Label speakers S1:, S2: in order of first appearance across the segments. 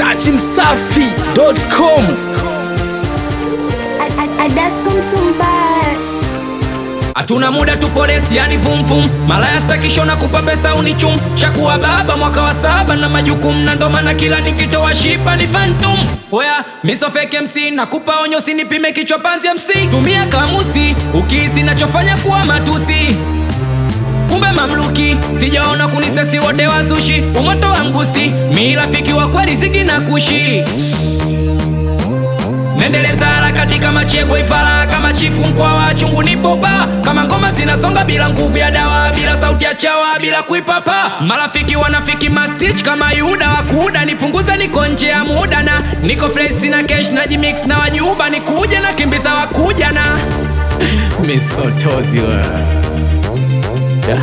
S1: dachimsafi.com
S2: Adasko Mtumbaya
S3: hatuna muda tuporesi yani vumvum malaya stakishona kupa pesa unichum shakuwa baba mwaka wa saba na majukumu na ndo maana kila nikitoa shipa ni phantom oya misofeke mc nakupa onyo sinipime kichwa panzi mc tumia kamusi ukihisi nachofanya kuwa matusi kumbe mamluki sijaona kunisesi wote wazushi umoto wa mgusi mi rafiki wa kweli zigi na kushi nendeleza harakati kama chegwe ifara kama chifu mkwa wa chungu nipopa kama ngoma zinasonga bila nguvu ya dawa bila sauti ya chawa bila kuipapa marafiki wanafiki mastich kama yuda wakuuda nipunguza niko nje ya muda na niko fresh na cash na jimix na wajuba nikuja na kimbiza wakuja na misotozi wa yeah.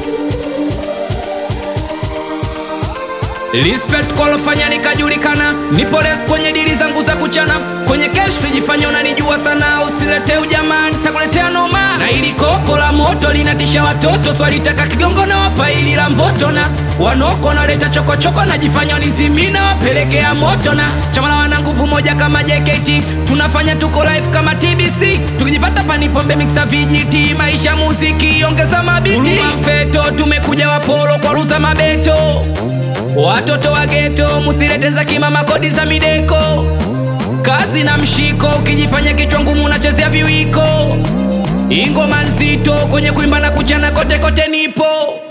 S3: Respect kolofanya nikajulikana, nipo res kwenye dili zangu za kuchana, kwenye kesho jifanya unanijua sana, usilete ujamaa, nitakuletea noma. Na ili kopo la moto linatisha watoto, swalitaka kigongo na wapa ili la mboto, na wanoko naleta chokochoko, najifanya nizimina, wapelekea moto, na chama la wana nguvu moja kama JKT, tunafanya tuko live kama TBC, tukijipata panipombe mixa vijiti, maisha muziki, ongeza mabiti, Huruma mfeto, tumekuja wapolo kwa ruza mabeto Watoto wa geto musilete za kimama kodi za mideko kazi na mshiko ukijifanya kichwa ngumu unachezea viwiko ingoma nzito kwenye kuimba na kuchana kote kote nipo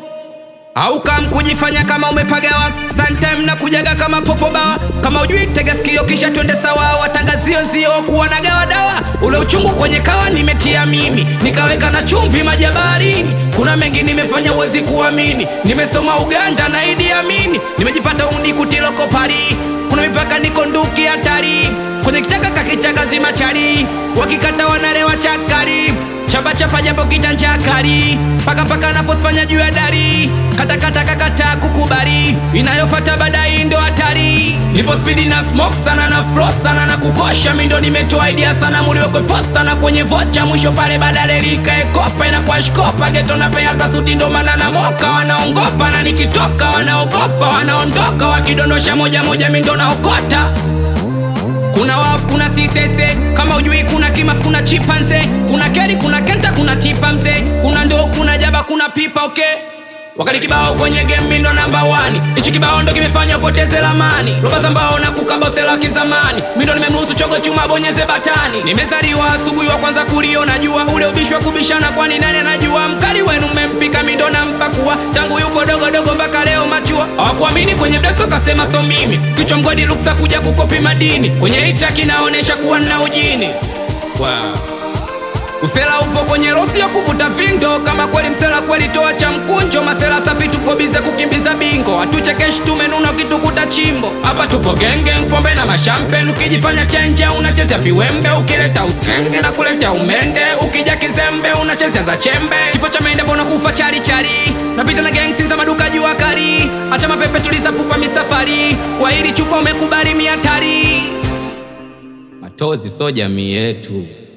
S3: au kam kujifanya kama umepagawa sometime na kujaga kama popo bawa kama ujui tega sikio kisha twende sawa watangazio nzio kuwa na gawa dawa ule uchungu kwenye kawa nimetia mimi nikaweka na chumvi majabarini kuna mengi nimefanya uwezi kuamini nimesoma uganda na idi amini nimejipata undi kutiloko pari kuna mipaka niko nduki hatari kwenye kichaka kakichaka zima chari wakikata wanarewa chakari chapa chapa japo kitanja kali paka paka nafosifanya juu ya dari katakata kakata kukubali inayofata baadaye ndo hatari nipo spidi na smoke sana na fro sana na kukosha mindo nimetoa idea sana muliwekwe posta na kwenye vocha mwisho pale badale likaekopa inakuwa shkopa geto na pea za suti ndo maana na moka wanaongopa na nikitoka wanaogopa wanaondoka wakidondosha moja moja mindo naokota kuna wafu kuna sisese kama ujui kuna kimafu kuna chipanze kuna keri kuna kenta kuna tipa mzee kuna ndoo kuna jaba kuna pipa okay wakati kibao kwenye game ndo namba wani ichi kibao ndo kimefanya upoteze lamani roba za mbao na kukabosela kizamani mindo nimemruhusu chogo chuma bonyeze batani nimezaliwa asubuhi wa kwanza kuliona jua ule ubishi wa kubishana kwani nani anajua mkali wenu mmempika mindo na mpakua tangu yupo dogo dogo mpaka leo machua hawakuamini kwenye mdeso kasema so mimi kichwa mgodi luksa kuja kukopi madini kwenye ita kinaonesha kuwa na ujini wow. Usela upo kwenye rosi ya kuvuta vindo, kama kweli msela kweli toa cha mkunjo. Masela safi tupo bize kukimbiza bingo, hatuchekeshi tumenuna ukitukuta chimbo. Hapa tupo genge, pombe na mashampen, ukijifanya chenje unachezea viwembe, ukileta usenge na kuleta umende, ukija kizembe unachezea za chembe. Kifo cha mende mbona kufa chari chari, napita na gangsi za maduka jua kali, acha mapepe tuliza pupa mistafari, kwa hili chupa umekubali miatari. Matozi so jamii yetu